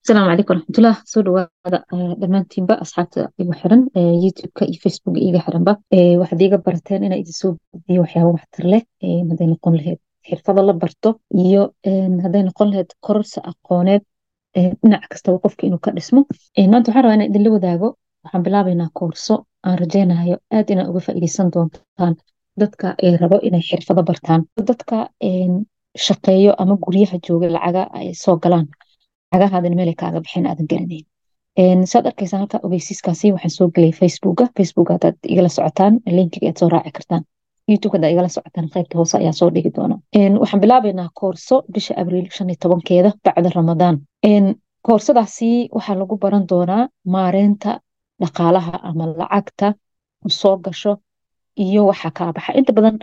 asalaamu calaykum waraxmatullah soo dhawaada dhammaantiinba asxaabta igu xiran youtubeka iyo facebooka iga xiranba waxaad iga barateen inaa idin soo gudbiyo waxyaaba waxtar leh hadday noqon lahayd xirfado la barto iyo hadday noqon lahayd kororsa aqooneed dhinac kastaba qofka inuu ka dhismo maanta waxaan rabaa inaan idinla wadaago waxaan bilaabaynaa koorso aan rajaynayo aad inaa uga faa'iideysan doontaan dadka rabo inay xirfado bartaan dadka shaqeeyo ama guryaha jooga lacaga ay soo galaan lacagahaadin meelay kaaga bixin aadan garanayn saad arkaysaa halka ogeysiiskaasi waxaan soo gelay facebooka facebooka hadaad igala socotaan linkiga aad soo raaci kartaan youtube hadaad igala socotaan qaybta hoose ayaa soo dhigi doona waxaan bilaabaynaa koorso bisha abriil shan iyo tobankeeda bacda ramadaan koorsadaasi waxaa lagu baran doonaa maareynta dhaqaalaha ama lacagta soo gasho iyo waxa kaa baxa inta badan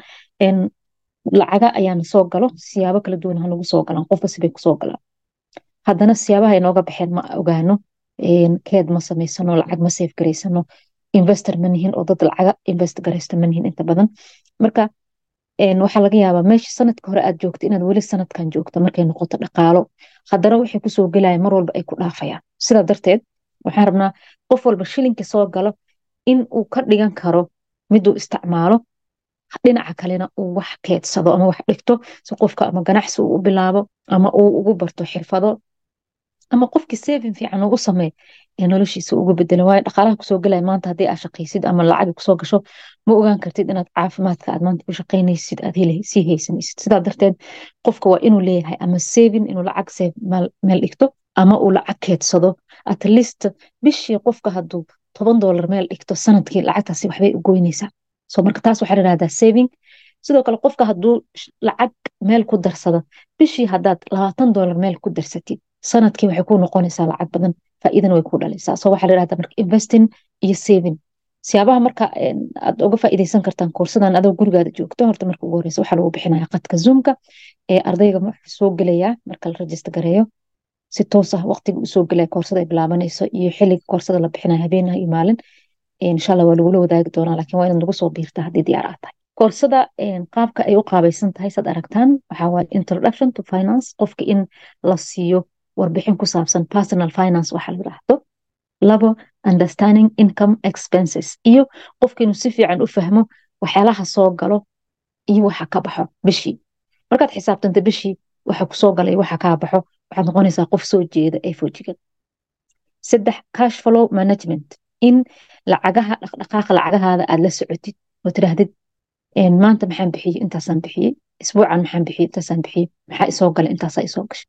lacaga ayaana soo galo siyaabo kala duwan hanagu soo galaan qofba sibay kusoo galaan haddana siyaabaha inooga baxeen ma ogaano keed ma samaysano lacag ma seef garaysano investor ma nihin oo dad lacaga invest garaysta ma nihin inta badan marka waxaa laga yaabaa meesha sanadka hore aad joogto inaad weli sanadkan joogto markay noqoto dhaqaalo haddana waxay kusoo gelaya mar walba ay ku dhaafayaan sidaa darteed waxaan rabnaa qof walba shilinka soo galo in uu ka dhigan karo miduu isticmaalo dhinaca kalena uu wax keedsado ama wax dhigto si qofka ama ganacsi uu u bilaabo ama uu ugu barto xirfado ama qofkii saving fiican ugu samee ee noloshiisa ugu bedelo waayo dhaqaalaha kusoo gelaya maanta haddii aad shaqaysid ama lacag kusoo gasho ma ogaan kartid inaad caafimaadka aad maanta ku shaqaynaysid aad sii haysanaysid sidaa darteed qofka waa inuu leeyahay ama saving inuu lacag save meel dhigto ama uu lacag keedsado at least bishii qofka hadduu toban doolar meel dhigto sanadkii lacagtaasi waxbay u goynaysaa so marka taas waxaa layirahdaa saving sidoo kale qofka hadduu lacag meel ku darsado bishii haddaad labaatan doolar meel ku darsatid sanadkii waxay ku noqonaysaa lacag badan faa'iidana way ku dhalaysaa so waxaa layirahdaa marka investing iyo saving siyaabaha marka aad uga faa'iideysan kartaan koorsadan adoo gurigaada joogto horta marka ugu horeysa waxaa lagu bixinaya qadka zoomka ee ardayga wuxuu soo gelayaa marka la rajista gareeyo si toos ah waqtiga usoo gelaya koorsada ay bilaabanayso iyo xilliga koorsada la bixinaya habeenaha iyo maalin insha allah waa lagula wadaagi doonaa laakiin waa inaad nagu soo biirtaa haddii diyaar aad tahay koorsada qaabka ay u qaabaysan tahay saad aragtaan waxaa waaye introduction to finance qofka in la siiyo warbixin ku saabsan personal finance waxa la yiraahdo labo understanding income expenses iyo qofka inuu si fiican u fahmo waxyaalaha soo galo iyo waxa ka baxo bishii markaad xisaabtanta bishii waxa kusoo galay waxa kaa baxo waxaad noqonaysaa qof soo jeeda ee foojigan saddex cash flow management in lacagaha dhaqdhaqaaqa lacagahaada aad la socotid oo tiraahdid maanta maxaan bixiyey intaasaan bixiyey isbuucan maxaan bixiyey intaasaan bixiyey maxaa isoo galay intaasaa isoo gashay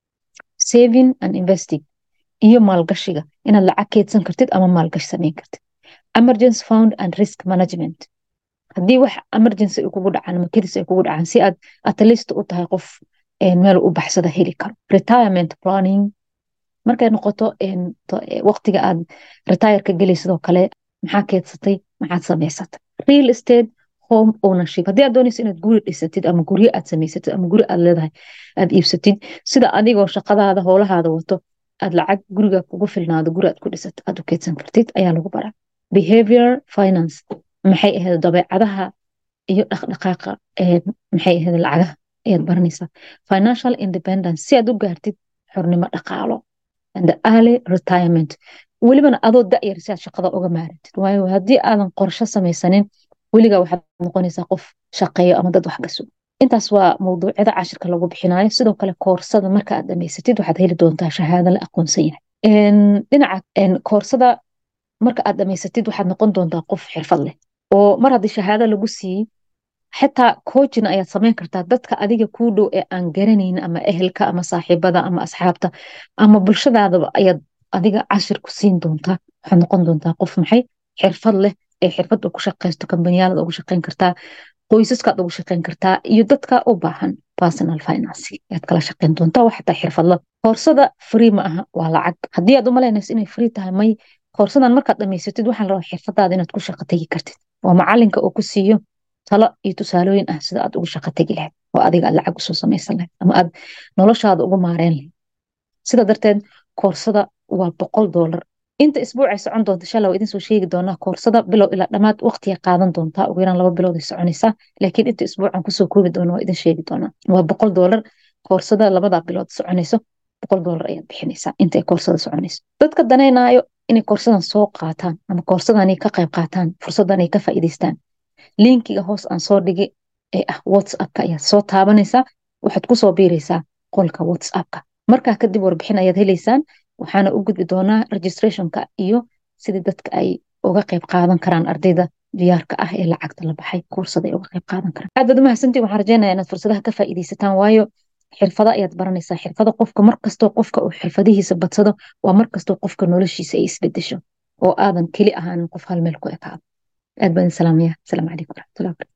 saving and investing iyo maalgashiga inaad lacag keedsan kartid ama maalgashi samayn kartid emergency fund and risk management haddii wax emergency ay kugu dhacaan ama kedis ay kugu dhacaan si aad atlist u tahay qof meel u baxsada heli karo retirement planning markay noqoto waqtiga aad retireka gelay sidoo kale maxaa keedsatay maxaad samaysatay real estate home ownership haddii aad doonayso inaad guri dhisatid ama guryo aad samaysatid ama guri aad leedahay aad iibsatid sida adigoo shaqadaada howlahaada wato aad lacag guriga kugu filnaado guri aad ku dhisato aad u keedsan kartid ayaa lagu baraa behavior finance maxay ahayd dabeecadaha iyo dhaqdhaqaaqa maxay ahayd lacagaha ayaad baranaysaa financial independence si aad u gaartid xornimo dhaqaalo and early retirement welibana adoo da'yar si aad shaqada uga maarantid waayo haddii aadan qorsho samaysanin weligaa waxaad noqonaysaa qof shaqeeyo ama dad wax gaso intaas waa mawduucyada cashirka lagu bixinayo sidoo kale koorsada marka aad dhamaysatid waxaad heli doontaa shahaado la aqoonsan yahay dhinaca koorsada marka aad dhamaysatid waxaad noqon doontaa qof xirfad leh oo mar haddii shahaado lagu siiyey xitaa coachina ayaad samayn kartaa dadka adiga kuu dhow ee aan garanayn ama ehelka ama saaxiibada ama asxaabta ama bulshadaadaba ayaad adiga cashir ku siin doontaa waxaad noqon doontaa qof maxay xirfad leh ee xirfadda ku shaqaysto kambaniyaalada ugu shaqayn kartaa qoysaskaad ugu shaqayn kartaa iyo dadka u baahan personal finance ayaad kala shaqayn doontaa wax xataa xirfadla koorsada free ma aha waa lacag haddii aad u malaynayso inay free tahay may koorsadan markaad dhamaysatid waxaa la rabaa xirfadaada inaad ku shaqo tegi kartid waa macalinka oo ku siiyo talo iyo tusaalooyin ah sida aad ugu shaqo tegi lahayd oo adiga aad lacag usoo samaysan lahayd ama aad noloshaada ugu maareyn lahayd sida darteed koorsada waa boqol doolar inta isbuucay socon doonta insha allah waa idin soo sheegi doonaa koorsada bilow ilaa dhammaad waqtiga qaadan doontaa ugu yaraan laba bilood ay soconaysaa laakiin inta isbuucan kusoo koobi doona waa idin sheegi doonaa waa boqol doolar koorsada labada bilood soconayso boqol doolar ayaad bixinaysaa inta ay koorsada soconayso dadka danaynaayo inay koorsadan soo qaataan ama koorsadanay ka qayb qaataan fursadan ay ka faa'iidaystaan linkiga hoos aan soo dhigi ee ah whatsappka ayaad soo taabanaysaa waxaad kusoo biiraysaa qolka whatsappka markaa kadib warbixin ayaad helaysaan waxaana u gudbi doonaa registrationka iyo sidii dadka ay uga qayb qaadan karaan ardayda diyaarka ah ee lacagta la baxay koorsada ay uga qayb qaadan karaan aad baad umahadsantii waxaan rajeynaya inaad fursadaha ka faa'iidaysataan waayo xirfada ayaad baranaysaa xirfada qofka markastoo qofka uu xirfadihiisa badsado waa markastoo qofka noloshiisa ay isbedesho oo aadan keli ahaanin qof hal meel ku ekaado aad baan salaamaya asalaamu calaykum waraxmatullahi wabarakatu